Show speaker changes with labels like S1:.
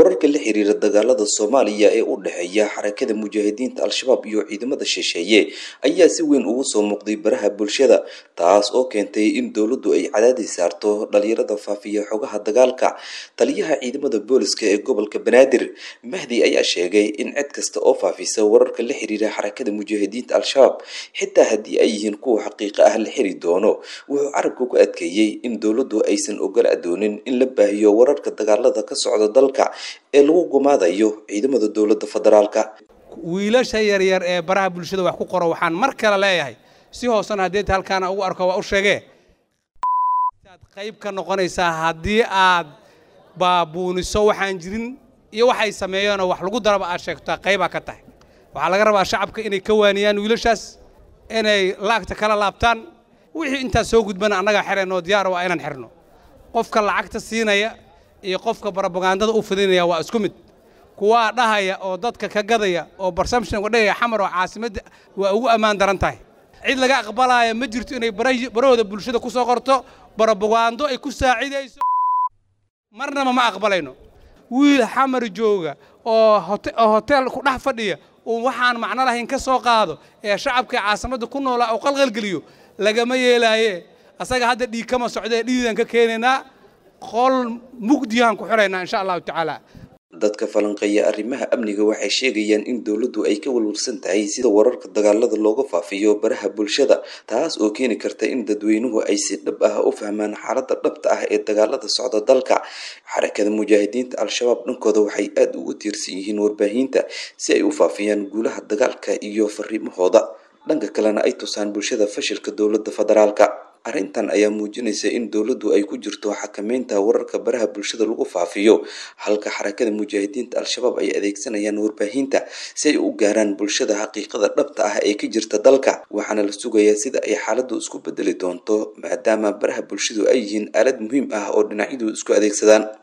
S1: wararka la xiriira dagaalada soomaaliya ee u dhexeeya xarakada mujaahidiinta al-shabaab iyo ciidamada shisheeye ayaa si weyn ugu soo muuqday baraha bulshada taas oo keentay in dowladdu ay cadaadis saarto dhalinyarada faafiya xogaha dagaalka taliyaha ciidamada booliska ee gobolka banaadir mahdi ayaa sheegay in cid kasta oo faafisa wararka la xiriira xarakada mujaahidiinta al-shabaab xitaa haddii ay yihiin kuwa xaqiiqa ah la xiri doono wuxuu carabka ku adkeeyey in dowladdu aysan ogola doonin in la baahiyo wararka dagaalada ka socda dalka ee lagu gumaadayo ciidamada dowladda federaalka
S2: wiilasha yaryar ee baraha bulshada wax ku qoro waxaan mar kale leeyahay si hoosena haddii halkaana ugu arko waa u sheegee aad qayb ka noqonaysaa haddii aad baabuuniso waxaan jirin iyo waxay sameeyeenoo wax lagu daraba aad sheegtaa qaybaa ka tahay waxaa laga rabaa shacabka inay ka waaniyaan wiilashaas inay laagta kala laabtaan wixii intaas soo gudbana annagaa xirayno diyaar waa inaan xirno qofka lacagta siinaya iyo qofka barobagandada u fidinaya waa isku mid kuwaa dhahaya oo dadka ka gadaya oo barsamshinka dhahaya xamar oo caasimadda waa ugu ammaan daran tahay cid laga aqbalaya ma jirto inay barahooda bulshada ku soo qorto barobagando ay ku saacidayso marnaba ma aqbalayno wiil xamar jooga oo hotel ku dhex fadhiya uu waxaan macno lahayn ka soo qaado ee shacabkai caasimadda ku noolaa uu qalqalgeliyo lagama yeelaaye asaga hadda dhiig kama socdee dhiidan ka keenaynaa qol mugdiyahan ku xiraynaa insha allahu tacaala
S1: dadka falanqeeya arrimaha amniga waxay sheegayaan in dowladdu ay ka walwalsan tahay sida wararka dagaalada looga faafiyo baraha bulshada taas oo keeni karta in dadweynuhu ay si dhab ah u fahmaan xaaladda dhabta ah ee dagaalada socda dalka xarakada mujaahidiinta al-shabaab dhankooda waxay aada ugu tiirsan yihiin warbaahinta si ay u faafiyaan guulaha dagaalka iyo fariimahooda dhanka kalena ay tusaan bulshada fashilka dowladda federaalka arrintan ayaa muujinaysa in dowladdu ay ku jirto xakameynta wararka baraha bulshada lagu faafiyo halka xarakada mujaahidiinta al-shabaab ay adeegsanayaan warbaahinta si ay u gaaraan bulshada xaqiiqada dhabta ah ee ka jirta dalka waxaana la sugayaa sida ay xaaladdu isku bedeli doonto maadaama baraha bulshadu ay yihiin aalad muhiim ah oo dhinacyadu isku adeegsadaan